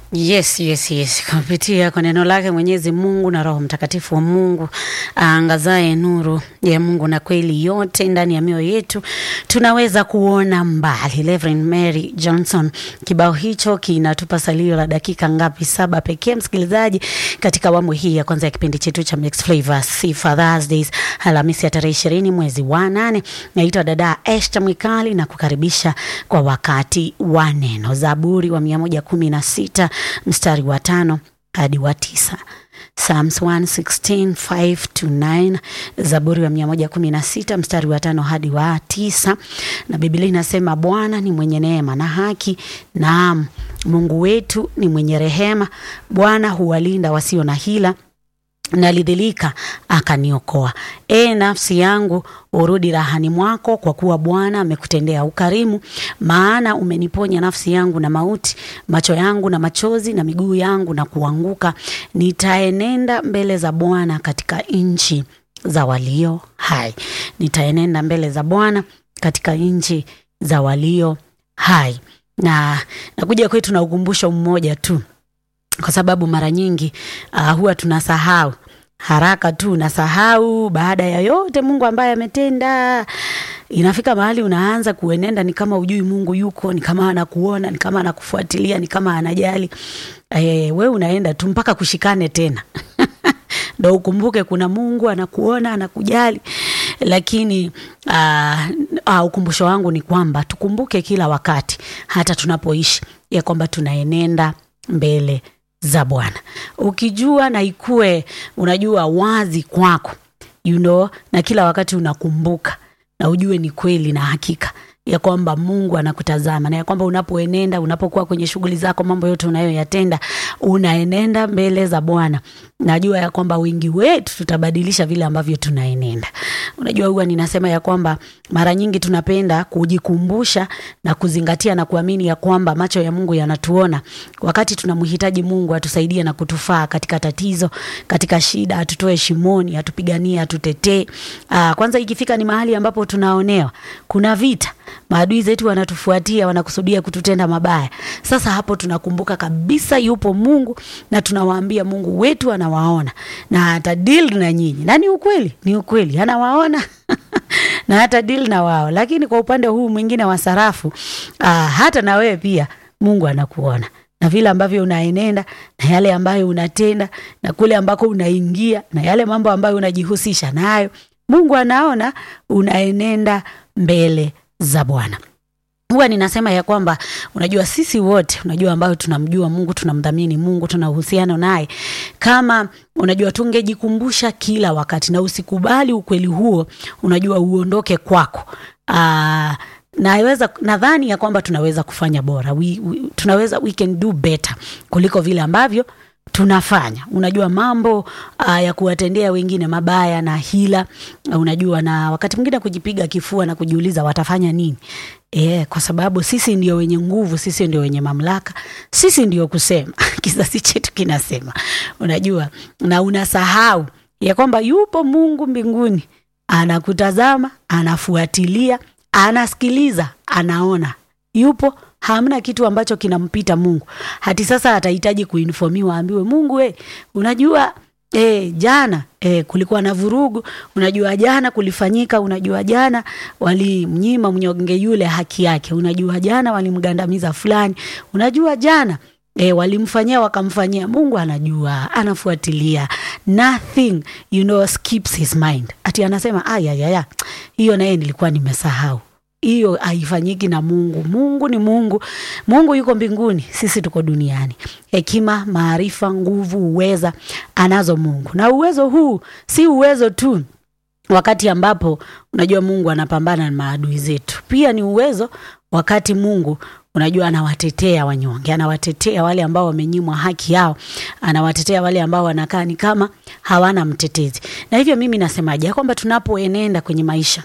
Yes, yes, yes. Kupitia kwa neno lake Mwenyezi Mungu na Roho Mtakatifu wa Mungu aangazaye nuru ya Mungu na kweli yote ndani ya mioyo yetu, tunaweza kuona mbali. Reverend Mary Johnson, kibao hicho kinatupa salio la dakika ngapi? Saba pekee, msikilizaji, katika awamu hii ya kwanza ya kipindi chetu cha Mixed Flavors Sifa Thursdays, Alhamisi ya tarehe ishirini mwezi wa nane. Naitwa dada Esther Mwikali na kukaribisha kwa wakati wa neno. Zaburi wa mia moja kumi na sita mstari wa tano hadi wa tisa. Psalms 116, 5 to 9, Zaburi wa 116 mstari wa tano hadi wa tisa. Na Biblia inasema Bwana ni mwenye neema na haki, naam Mungu wetu ni mwenye rehema. Bwana huwalinda wasio na hila nalidhilika akaniokoa. E nafsi yangu, urudi rahani mwako, kwa kuwa Bwana amekutendea ukarimu. Maana umeniponya nafsi yangu na mauti, macho yangu na machozi, na miguu yangu na kuanguka. Nitaenenda mbele za Bwana katika nchi za walio hai. Nitaenenda mbele za Bwana katika nchi za walio hai. Na nakuja kwetu na ukumbusho mmoja tu kwa sababu mara nyingi uh, huwa tunasahau haraka tu, unasahau baada ya yote Mungu ambaye ametenda. Inafika mahali unaanza kuenenda ni kama ujui Mungu yuko, ni kama anakuona, ni kama anakufuatilia, ni kama anajali. E, we unaenda tu mpaka kushikane tena ndo ukumbuke kuna Mungu anakuona, anakujali. Lakini uh, uh, ukumbusho wangu ni kwamba tukumbuke kila wakati, hata tunapoishi ya kwamba tunaenenda mbele za Bwana ukijua na ikue unajua wazi kwako you know, na kila wakati unakumbuka na ujue ni kweli na hakika ya kwamba Mungu anakutazama na ya kwamba unapoenenda, unapokuwa kwenye shughuli zako, mambo yote unayoyatenda, unaenenda mbele za Bwana. Najua ya kwamba wengi wetu tutabadilisha vile ambavyo tunaenenda. Unajua, huwa ninasema ya kwamba mara nyingi tunapenda kujikumbusha na kuzingatia na kuamini ya kwamba macho ya Mungu yanatuona wakati tunamhitaji Mungu atusaidie na kutufaa katika tatizo, katika shida, atutoe shimoni, atupiganie, atutetee. Aa, kwanza ikifika ni mahali ambapo tunaonewa, kuna vita maadui zetu wanatufuatia, wanakusudia kututenda mabaya. Sasa hapo tunakumbuka kabisa yupo Mungu na tunawaambia Mungu wetu anawaona na hata deal na nyinyi, na ni ukweli, ni ukweli anawaona na hata deal na wao. Lakini kwa upande huu mwingine wa sarafu, aa, hata na wewe pia Mungu anakuona na vile ambavyo unaenenda na yale ambayo unatenda na kule ambako unaingia na yale mambo ambayo unajihusisha nayo, Mungu anaona unaenenda mbele za Bwana. Huwa ninasema ya kwamba unajua, sisi wote unajua, ambao tunamjua Mungu, tunamdhamini Mungu, tuna uhusiano naye, kama unajua, tungejikumbusha kila wakati na usikubali ukweli huo, unajua, uondoke kwako. Aa, naweza nadhani ya kwamba tunaweza kufanya bora we, we, tunaweza we can do better kuliko vile ambavyo tunafanya unajua mambo uh, ya kuwatendea wengine mabaya na hila uh, unajua na wakati mwingine kujipiga kifua na kujiuliza watafanya nini e, kwa sababu sisi ndio wenye nguvu sisi ndio wenye mamlaka sisi ndio kusema kizazi chetu kinasema unajua na unasahau ya kwamba yupo mungu mbinguni anakutazama anafuatilia anasikiliza anaona yupo hamna kitu ambacho kinampita Mungu. Hati sasa atahitaji kuinfomiwa, aambiwe Mungu we, unajua e, jana e, kulikuwa na vurugu, unajua jana kulifanyika, unajua jana walimnyima mnyonge yule haki yake, unajua jana walimgandamiza fulani, unajua jana E, walimfanyia wakamfanyia. Mungu anajua, anafuatilia, nothing you know skips his mind. Ati anasema ayayaya, hiyo naye nilikuwa nimesahau hiyo haifanyiki na Mungu. Mungu ni Mungu, Mungu yuko mbinguni, sisi tuko duniani. Hekima, maarifa, nguvu, uweza anazo Mungu, na uwezo huu si uwezo tu wakati ambapo unajua Mungu anapambana na maadui zetu, pia ni uwezo wakati Mungu unajua anawatetea wanyonge, anawatetea wale ambao wamenyimwa haki yao, anawatetea wale ambao wanakaa ni kama hawana mtetezi. Na hivyo mimi nasemaje, ya kwamba tunapoenenda kwenye maisha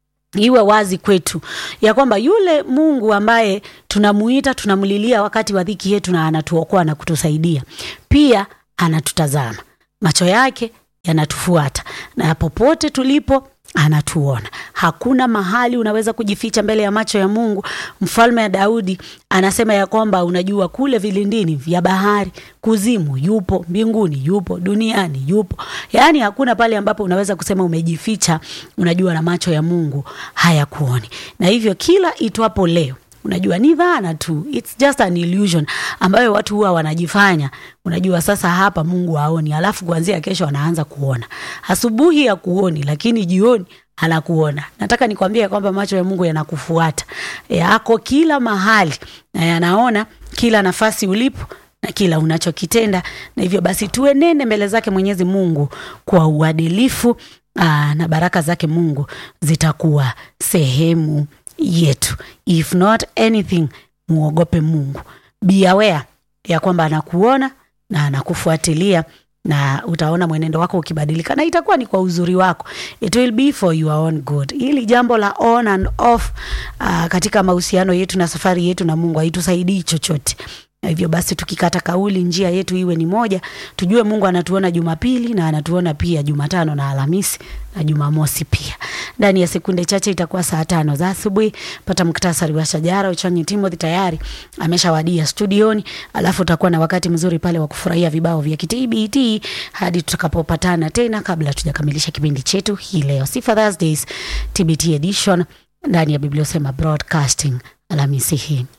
iwe wazi kwetu ya kwamba yule Mungu ambaye tunamuita tunamlilia wakati wa dhiki yetu na anatuokoa na kutusaidia, pia anatutazama, macho yake yanatufuata, na popote tulipo anatuona. Hakuna mahali unaweza kujificha mbele ya macho ya Mungu. Mfalme wa Daudi anasema ya kwamba unajua, kule vilindini vya bahari, kuzimu yupo, mbinguni yupo, duniani yupo. Yaani hakuna pale ambapo unaweza kusema umejificha, unajua, na macho ya Mungu hayakuoni. Na hivyo kila itwapo leo unajua ni dhana tu, it's just an illusion ambayo watu huwa wanajifanya. Unajua sasa hapa Mungu haoni, alafu kuanzia kesho anaanza kuona. Asubuhi ya kuoni, lakini jioni anakuona. Nataka nikwambie kwamba macho ya Mungu yanakufuata, yako kila mahali na yanaona kila nafasi ulipo na kila unachokitenda, na hivyo basi tuenende mbele zake Mwenyezi Mungu kwa uadilifu aa, na baraka zake Mungu zitakuwa sehemu yetu. If not anything, muogope Mungu, be aware ya kwamba anakuona na anakufuatilia na utaona mwenendo wako ukibadilika, na itakuwa ni kwa uzuri wako, it will be for your own good. Hili jambo la on and off uh, katika mahusiano yetu na safari yetu na Mungu haitusaidii chochote. Na hivyo basi tukikata kauli, njia yetu iwe ni moja, tujue Mungu anatuona Jumapili na anatuona pia Jumatano na Alhamisi na Jumamosi pia. Ndani ya sekunde chache itakuwa saa tano za asubuhi. Pata muktasari wa shajara. Uchanyi Timothy tayari ameshawadia studioni, alafu utakuwa na wakati mzuri pale wa kufurahia vibao vya kitbt hadi tutakapopatana tena, kabla tujakamilisha kipindi chetu hii leo, Sifa Thursdays TBT edition ndani ya Biblia Usema Broadcasting Alhamisi hii.